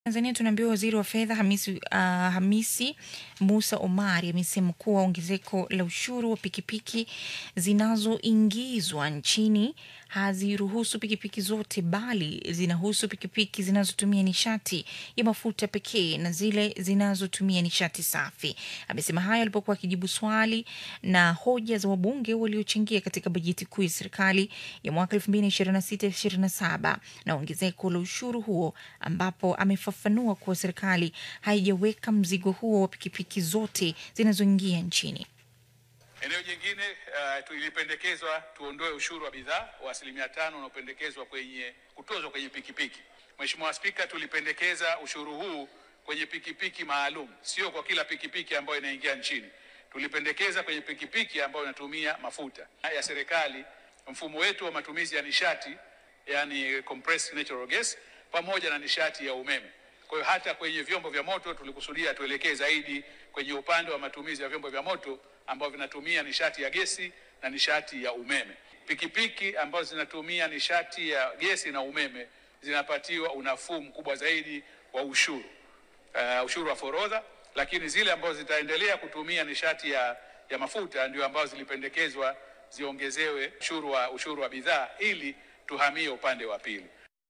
Tanzania tunaambiwa waziri wa fedha Hamisi, uh, Hamisi Musa Omari amesema kuwa ongezeko la ushuru wa pikipiki zinazoingizwa nchini haziruhusu pikipiki zote bali zinahusu pikipiki zinazotumia nishati ya mafuta pekee na zile zinazotumia nishati safi. Amesema hayo alipokuwa akijibu swali na hoja za wabunge waliochangia katika bajeti kuu ya serikali ya mwaka 2026/27 na ongezeko la ushuru huo ambapo amefafanua kuwa serikali haijaweka mzigo huo wa pikipiki zote zinazoingia nchini. Eneo jingine uh, tulipendekezwa tuondoe ushuru wa bidhaa wa asilimia tano unaopendekezwa kwenye kutozwa kwenye pikipiki. Mheshimiwa Spika, tulipendekeza ushuru huu kwenye pikipiki maalum, sio kwa kila pikipiki ambayo inaingia nchini. Tulipendekeza kwenye pikipiki ambayo inatumia mafuta ya serikali, mfumo wetu wa matumizi ya nishati, yani compressed natural gas, pamoja na nishati ya umeme. Kwa hiyo hata kwenye vyombo vya moto tulikusudia tuelekee zaidi kwenye upande wa matumizi ya vyombo vya moto ambavyo vinatumia nishati ya gesi na nishati ya umeme. Pikipiki ambazo zinatumia nishati ya gesi na umeme zinapatiwa unafuu mkubwa zaidi wa ushuru, uh, ushuru wa forodha, lakini zile ambazo zitaendelea kutumia nishati ya, ya mafuta ndio ambazo zilipendekezwa ziongezewe ushuru wa, ushuru wa bidhaa ili tuhamie upande wa pili.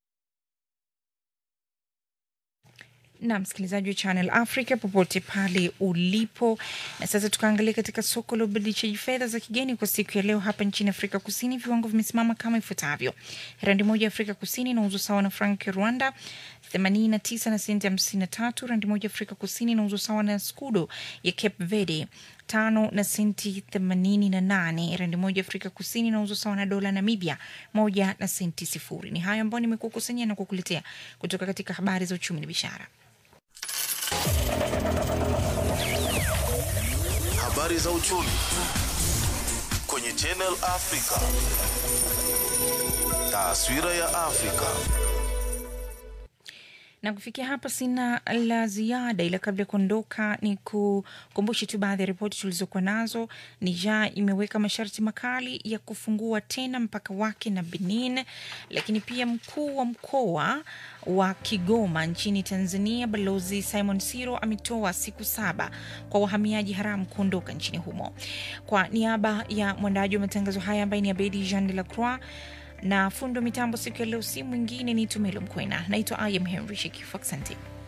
na msikilizaji wa Channel Africa popote pale ulipo. Na sasa tukaangalia katika soko la ubadilishaji fedha za kigeni kwa siku ya leo hapa nchini Afrika Kusini, viwango vimesimama kama ifuatavyo: randi moja ya Afrika Kusini inauzwa sawa na frank ya Rwanda 89 na senti 53. Randi moja ya Afrika Kusini inauzwa sawa na skudo ya Cape Verde tano na senti themanini na nane. Randi moja Afrika Kusini inauzwa sawa na dola Namibia moja na senti sifuri. Ni hayo ambayo nimekukusanyia na kukuletea kutoka katika habari za uchumi na biashara. Habari za uchumi kwenye Channel Africa. Taswira ya Afrika. na kufikia hapa sina la ziada, ila kabla ya kuondoka ni kukumbushe tu baadhi ya ripoti tulizokuwa nazo. Niger imeweka masharti makali ya kufungua tena mpaka wake na Benin, lakini pia mkuu wa mkoa wa Kigoma nchini Tanzania Balozi Simon Siro ametoa siku saba kwa wahamiaji haramu kuondoka nchini humo. Kwa niaba ya mwandaji wa matangazo haya ambaye ni Abedi Jean de la Croix na fundo mitambo siku ya leo si mwingine ni Tumelo Mkwena. Naitwa I am Henry Shekifu. Asante.